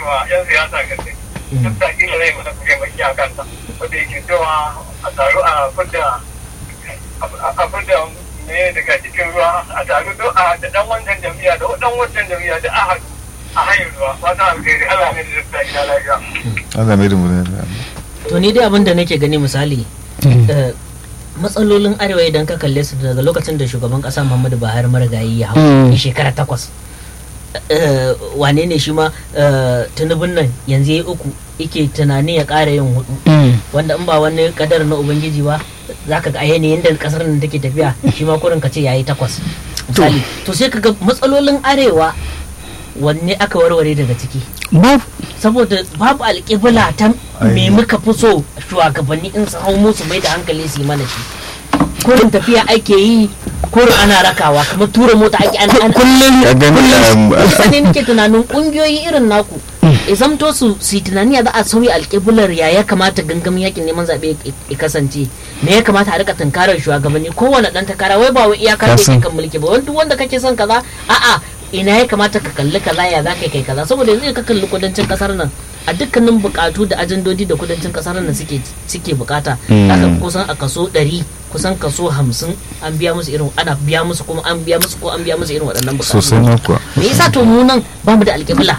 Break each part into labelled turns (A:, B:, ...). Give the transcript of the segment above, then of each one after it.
A: wa yan siyasa gaske duk da kila zai mana kuke mai a kansa wanda yake cewa a taru a fidda a fidda ne daga cikin ruwa a taru do a da dan wancan jami'a da dan wancan jami'a da a haɗu a hanyar ruwa fata alkhairi Allah ne da duk da gida lafiya.
B: Allah mai da mu da
C: to ni dai abin da nake gani misali eh, matsalolin arewa idan ka kalle su daga lokacin da shugaban kasa muhammadu buhari marigayi ya hau
D: Mm.
C: ya shekara takwas eh, wane ne shi ma eh, tunubun nan yanzu ya yi uku yake tunanin ya ƙara yin hudu wanda in ba wani kadar na ubangiji ba za ka ga a yanayin da kasar nan take tafiya shi ma kurin ka ce yayi takwas misali to sai ka ga matsalolin arewa wanne aka warware daga ciki
D: babu
C: saboda babu alƙibla ta me muka fi so shugabanni in su hau musu mai da hankali su yi mana shi kurin tafiya ake yi kurin ana rakawa kamar tura mota ake ana ana
D: kullum
B: ya gani um,
C: sani nake tunanin kungiyoyi irin naku ya zamto su su yi tunani ya za a sauya alƙiblar ya ya kamata gangamin yakin neman zaɓe ya kasance me ya kamata a rika tunkarar shugabanni kowane ɗan takara wai ba wai iyakar da
B: Kasan.
C: yake kan mulki ba wani duk wanda kake son kaza a'a ina ya kamata ka kalli kaza ya za ka kai kaza saboda yanzu ka kalli kudancin kasar nan a dukkanin bukatu da ajandodi da kudancin kasar nan suke suke bukata haka kusan a kaso 100 kusan kaso 50 an biya musu irin ana biya musu kuma an biya musu ko an biya musu irin waɗannan bukatu
B: sosai ma kuwa
C: me yasa to mu nan ba mu da alƙibla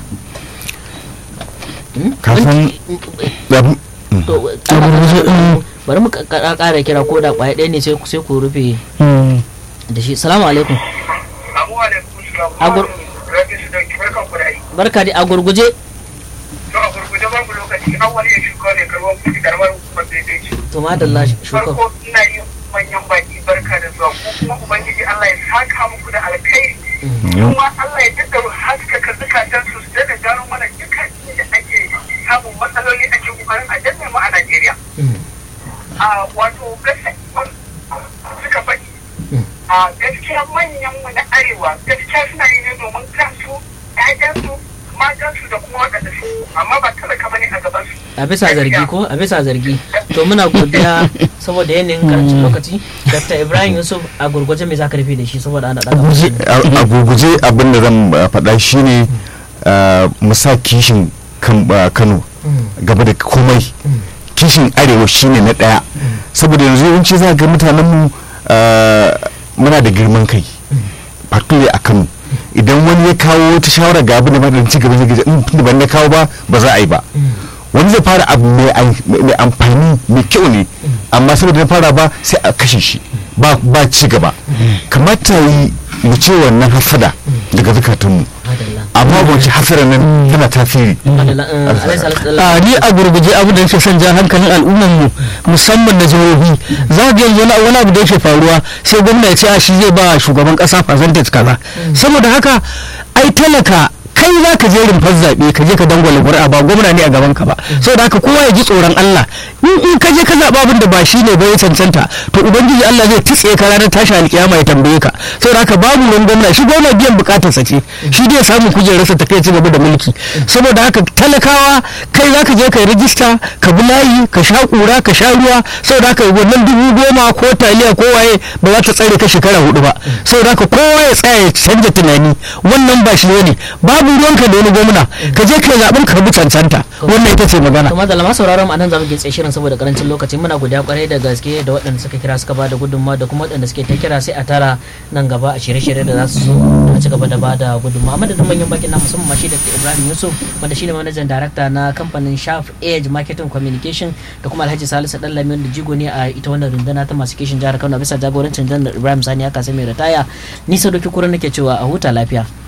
B: kafin abu-
C: to bari mu ka- ka- ƙara kira ko da ƙwaya ɗaya ne sai ku- sai ku rufe da shi salamu alaikum
A: Abu alaikum salam.
C: Agur-
A: Rabin su dauki barkan ku da aiki.
C: barka da a gurguje
A: To a gurguje babu lokaci an wani ya shuka ne karuwan kuɗi karamar hukumar daidai ce.
C: to madalla shuka
A: Farko ina yi manyan baki barka da zuwa ko kuma Ubangiji Allah ya saka muku da alkhairi. Kuma Allah ya daɗa haskaka zukatan su su daɗa gano mana dukkan inda ake samun matsaloli ake ƙoƙarin a danne mu a Najeriya. A wato gaskiya suka faɗi. A gaskiya manyan mu na arewa gaskiya suna yi ne domin kansu, ƴaƴansu, matansu da kuma waɗanda su amma ba talaka bane a gaban su.
C: a bisa zargi ko a bisa zargi to muna godiya saboda yanayin karancin lokaci dr ibrahim yusuf a gurguje mai zaka rufe da shi saboda ana daga
D: Gurguje.
B: a a gurguje abin da zan uh, faɗa shine uh, mu sa kishin kan- uh, kano gaba da komai kishin arewa shine na ɗaya saboda yanzu yawanci za ga mutanen mu uh, muna da girman kai particularly a kano idan wani ya kawo wata shawara ga abin da ma da ci gaba zai gaji in tunda ban na kawo ba ba za a yi ba wani zai fara abu mai an- mai amfani mai kyau ne amma saboda na fara ba sai a kashe shi ba ba ci gaba kamata yi mu ce wannan hasada daga zukatunmu
C: madalla
B: amma ba wace hasada nan tana tasiri
C: madalla eh, alaihi salatu
D: a ni a gurguje abu da yake son jan hankalin al'ummar mu musamman na jihohi za ga yanzu wani wani abu da yake faruwa sai gwamna ya ce a shi zai ba shugaban kasa percentage kaza saboda haka ai talaka kai za ka je rumfar zaɓe ka je ka dangwala ƙuri'a ba gwamna ne a gaban ka ba saboda haka kowa ya ji tsoron Allah in in ka je ka zaɓa abin da ba shi ne ba ya cancanta to ubangiji Allah zai tutse ka ranar tashi alkiyama ya tambaye ka saboda haka babu ruwan gwamna shi gwamna biyan bukatarsa ce shi dai ya samu kujerarsa ta kai ci gaba da mulki saboda haka talakawa kai za ka je ka yi rijista ka bi layi ka sha kura ka sha ruwa saboda haka wannan dubu goma ko taliya ko waye ba za ta tsare ka shekara hudu ba saboda haka kowa ya tsaya ya canja tunani wannan ba shi ne babu ruwanka da wani gwamna ka je ka zaɓen ka bi cancanta wannan ita ce magana
C: to madalla ma sauraron mu anan zamu gitse shirin saboda karancin lokaci muna godiya kwarai da gaske da waɗanda suka kira suka bada gudunmawa da kuma waɗanda suke ta kira sai a tara nan gaba a shirye-shirye da za su zo a ci gaba da bada gudunmawa madadin manyan bakin na musamman ma shi da Ibrahim Yusuf wanda shine manajan darakta na kamfanin Sharp Edge Marketing Communication da kuma Alhaji Salisu Dallami wanda jigo ne a ita wannan runduna ta masu kishin jihar Kano bisa jagorancin Janar Ibrahim Sani aka sai mai ritaya ni Sadoki Kura nake cewa a huta lafiya